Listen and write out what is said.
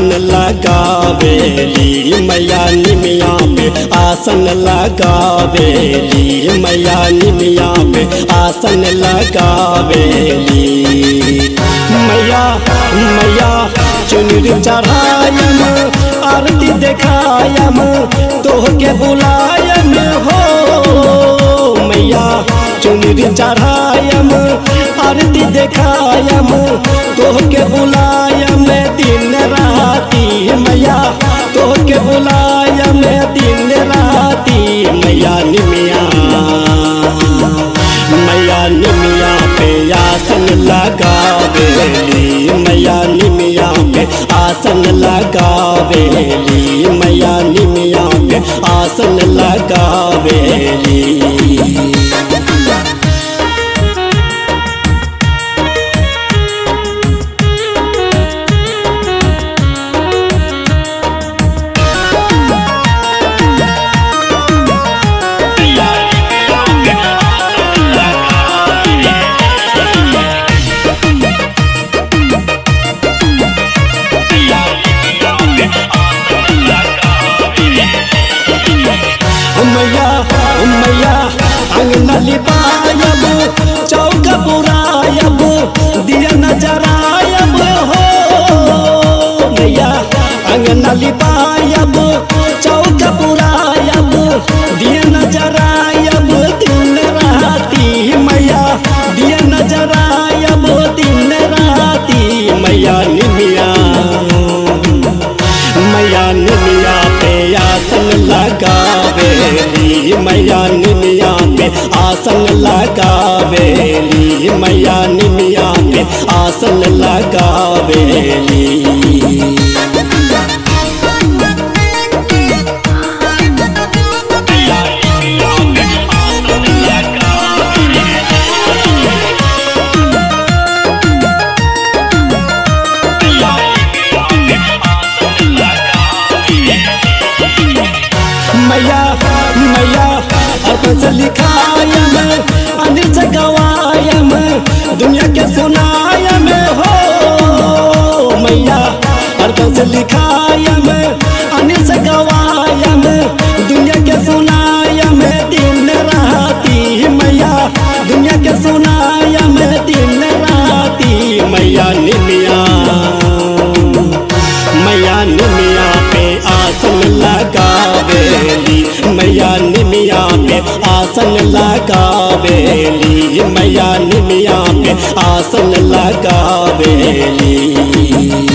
आसन लगावेली मैया निमिया पे आसन लगावेली मैया निमिया पे आसन लगावेली मैया मैया चुनरी चढ़ायम आरती देखायम तोहके बुलायम हो मैया चुनरी चढ़ायम आरती देखायम तोहके बुलायम दिन राती मैया तोहके बुलायम दिन राती मैया निमिया मैया निमिया पे आसन लगावेली मैया निमिया पे आसन लगावेली मैया निमिया पे आसन लगावेली मैया मैया अंगना लिपायब चौक बुरायब दिया नजरायब हो मैया अंगना लिपायब चौक बुरायब दिया नजरायब दिन राती मैया दिया नजरायब दिन राती मैया निमिया मैया निमिया पे आसन लगावेली मैया निमिया पे आसन लगावेली मैया निमिया पे आसन लगावेली मैया मैया अपन से लिखायम अनिल से गवायम दुनिया के सुनायम हो मैया अपन से लिखायम अनिल से गवायम दुनिया के सुनायम दिन राती मैया दुनिया के सुनायम दिन राती मैया निमिया मैया निमिया पे आसन लगावेली मैया निमिया पे आसन लगावेली मैया निमिया पे आसन लगावेली